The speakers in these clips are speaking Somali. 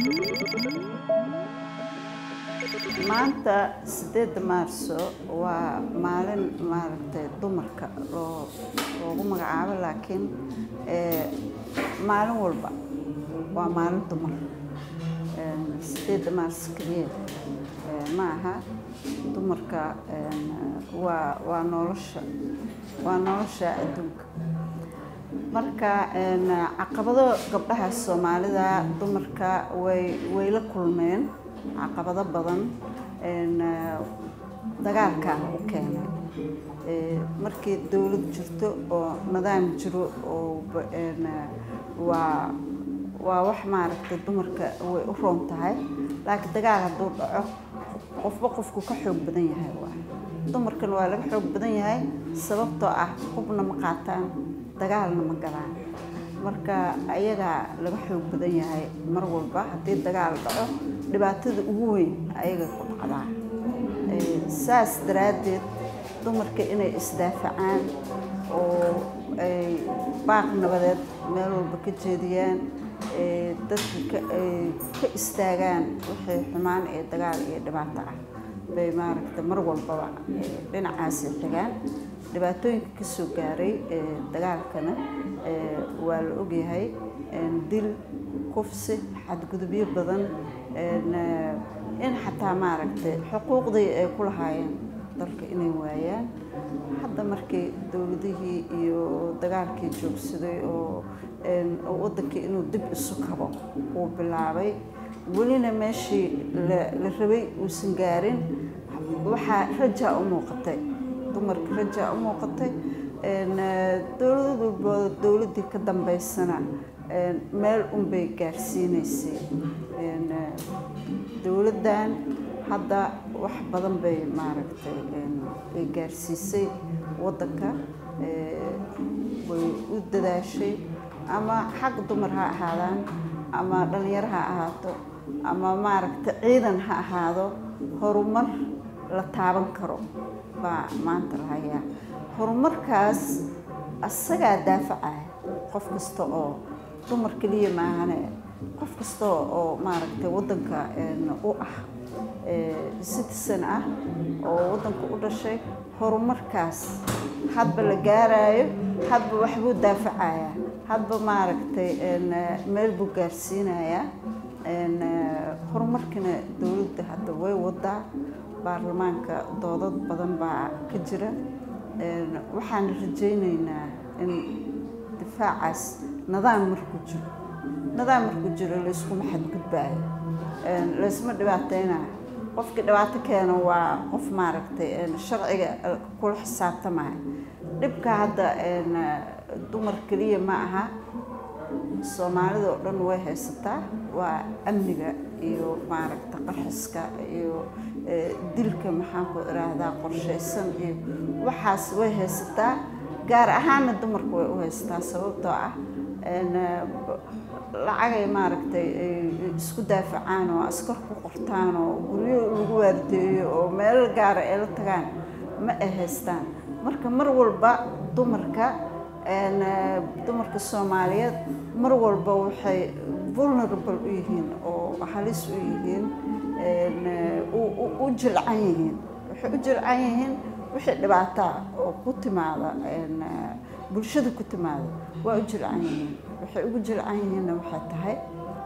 maanta sideedda maarso waa maalin maaragtay dumarka loo loogu magacaabo laakiin maalin walba waa maalin dumar sideedda maarso keliya ma aha dumarka waa waa nolosha waa nolosha adduunka marka caqabado gabdhaha soomaalida dumarka way way la kulmeen caqabado badan dagaalkaa u keenay markii dowlad jirto oo nidaam jiro oo waa waa wax maaragtay dumarka way u roon tahay laakiin dagaal hadduu dhaco qofba qofku ka xoog badan yahay waa dumarkan waa laga xoog badan yahay sababtoo ah hubna ma qaataan dagaalna ma galaan marka ayagaa laga xoog badan yahay mar walba haddii dagaal dhaco dhibaatada ugu weyn ayaga ku dhacdaa saas daraaddeed dumarka inay isdaafacaan oo ay baaq nabadeed meel walba ka jeediyaan dadka ka istaagaan wixii xumaan ee dagaal iyo dhibaato ah bay maaragtay mar walbaba dhinacaasi tagaan dhibaatooyinka kasoo gaaray dagaalkana waa la ogyahay dil kufsi xadgudubyo badan in xataa maaragtay xuquuqdii ay ku lahaayeen dalka inay waayaan hadda markii dowladihii iyo dagaalkii joogsaday oo waddankii inuu dib isu kabo uu bilaabay welina meeshii la rabay uusan gaarin waxaa rajaa u muuqatay dumarka rajaa u muuqatay dowlad walbooda dowladdii ka dambeysana meel unbay gaarsiinaysay dowladdan hadda wax badan bay maaragtay ay gaarsiisay waddanka way u dadaashay ama xag dumar ha ahaadaan ama dhalinyaro ha ahaato ama maaragtay ciidan ha ahaado horumar la taaban karo baa maanta la hayaa horumarkaas asagaa daafacaya qof kasta oo dumar keliya maahane qof kasta oo maaragtay waddanka u ah citizen ah oo waddanka u dhashay horumarkaas hadba la gaarayo hadba waxbuu daafacayaa hadba maaragtay meel buu gaarsiinayaa horumarkina dowladda hadda way wadaa baarlamaanka doodad badan baa ka jira waxaan rajaynaynaa in difaacaas nidaam markuu jiro nidaam markuu jiro layskuma xadgudbaayo laysma dhibaateynayo qofkii dhibaato keeno waa qof maaragtay sharciga kula xisaabtamaya dhibka hadda dumar keliya ma aha soomaalida oo dhan way haysataa waa amniga iyo maaragta qarxiska iyo dilka maxaan ku iraahdaa qorshaysan iyo waxaas way haysataa gaar ahaana dumarka way u haysataa sababtoo ah lacagay maaragtay isku daafacaan oo askar ku qortaan oo guryo lagu waardeeyo oo meel gaara ay la tagaan ma ay haystaan marka mar walba dumarka dumarka soomaaliyeed mar walba waxay vulnerable u yihiin oo halis u yihiin u jilcan yihiin waxay u jilcan yihiin wixii dhibaataa oo ku timaada bulshada ku timaada waa u jilcan yihiin waxay ugu jilcan yihiinna waxay tahay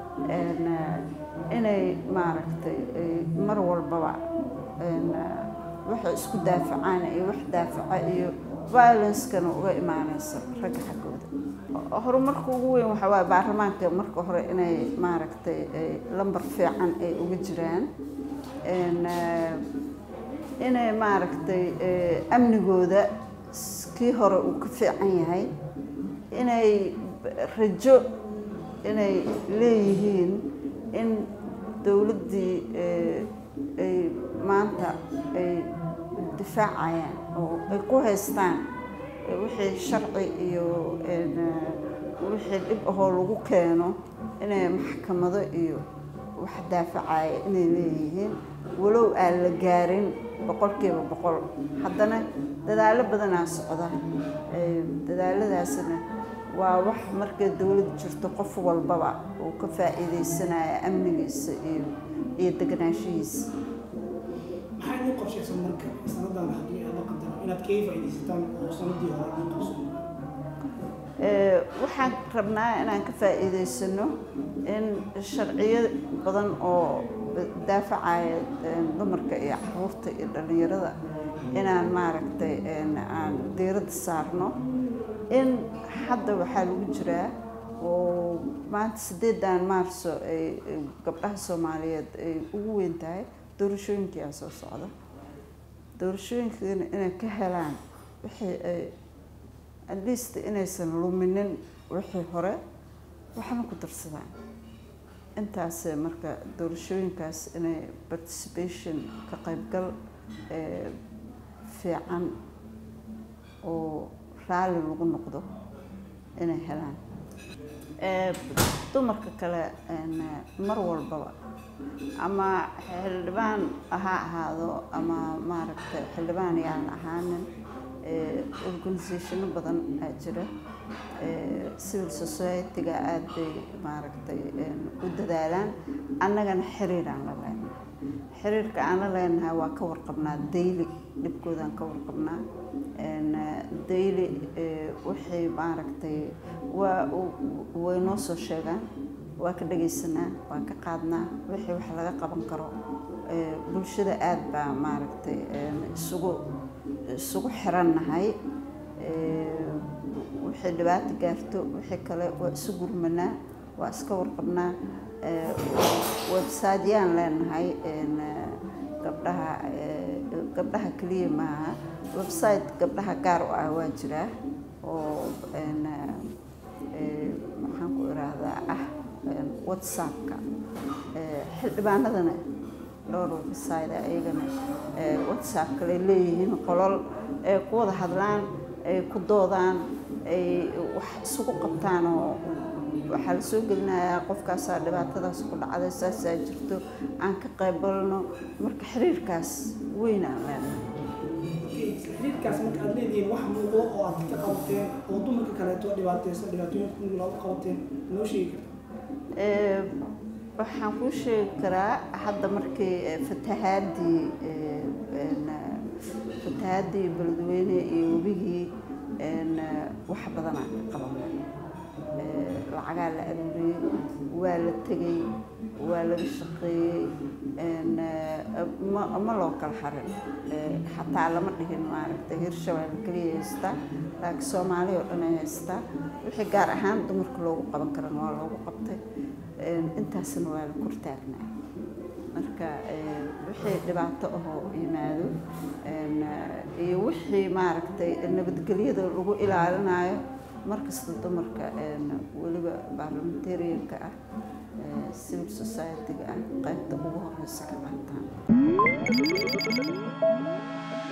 inay maaragtay mar walbaba waxay isku daafacaan iyo wax daafaca iyo violencekana uga imaanayso ragga xaggooda horumarka ugu weyn waxaa waaye baarlamaanka marka hore inay maaragtay lambar fiican ay uga jiraan inay maaragtay amnigooda kii hore uu ka fiican yahay inay rajo inay leeyihiin in dowladdii ay maanta ay difaacayaan oo ay ku haystaan wixii sharci iyo wixii dhib ahoo lagu keeno inay maxkamado iyo wax daafacaya inay leeyihiin walow aan la gaarin boqolkiiba boqol haddana dadaallo badanaa socda dadaaladaasna waa wax markay dowlad jirto qof walbaba uu ka faa'iidaysanaya amnigiisa iyo iyo deganaanshihiisa maxaa idin qorshaysan marka sanadan haddii aad la qadaro inaad kaga faa'iidaysataan oo sanadii hore idin qabso waxaan rabnaa inaan ka faa'iidaysano in sharciyo badan oo daafacaya dumarka iyo caruurta iyo dhallinyarada inaan maaragtay aan diiradda saarno in hadda waxaa lagu jiraa oo maanta sideedan maarso ay gabdhaha soomaaliyeed ay ugu weyn tahay doorashooyinkii aa soo socda doorashooyinkiina inay ka helaan wixii ay at least inaysan luminin wixii hore waxna ku darsadaan intaas marka doorashooyinkaas inay participation ka qaybgal fiican oo raalli lagu noqdo inay helaan dumarka kale mar walbaba ama xildhibaan ha ahaado ama maaragtay xildhibaan yaan ahaanin organisationo badan aa jira civil society-ga aada bay maaragtay u dadaalaan annagana xiriiraan la leenahay xiriirka aan la leenahay waa ka warqabnaa daily dhibkoodaan ka warqabnaa daily waxay maaragtay waa way noo soo sheegaan waa ka dhagaysanaa waa ka qaadnaa wixii wax laga qaban karo bulshada aada baa maaragtay isugu isugu xirannahay wixii dhibaato gaarto wixii kale waa isu gurmanaa waa iska warqabnaa websiteyaan leenahay gabdhaha gabdhaha keliya maaha website gabdhaha gaar u ah waa jiraa oo maxaan ku iraahdaa ah whatsappka xildhibaanadana dhowr website ayagana whatsapp kale leeyihiin qolol ay ku wada hadlaan ay ku doodaan ay wax isugu qabtaan oo waxaa la soo gelinayaa qofkaasaa dhibaatadaas ku dhacday saasaa jirto aan ka qaybalno marka xiriirkaas weyn aan leenahay xiriirkaas marka aad leedihiin wax muuqdo oo aad ka qabateen oo dumarka kaleeto dhibaateysan dhibaatooyinka kun looga qabateen noo sheegi karta waxaan kuu sheegi karaa hadda markii fatahaadii fatahaadii beledweyne iyo webigii wax badanaa ka qabanay lacagaa la aruuriyey waa la tegay waa laga shaqeeyey ma loo kala harin xataa lama dhihin maaragtay hirshabeelle keliya haystaa laakiin soomaali oo dhan ay haystaa wixii gaar ahaan dumarka loogu qaban karana waa loogu qabtay intaasna waa la kortaagnaa marka wixii dhibaato ahoo yimaado iyo wixii maaragtay nabadgelyada lagu ilaalinayo markasta dumarka weliba baarlamentarianka ah civil society-ga ah qaybta ugu horeysa ka qaataan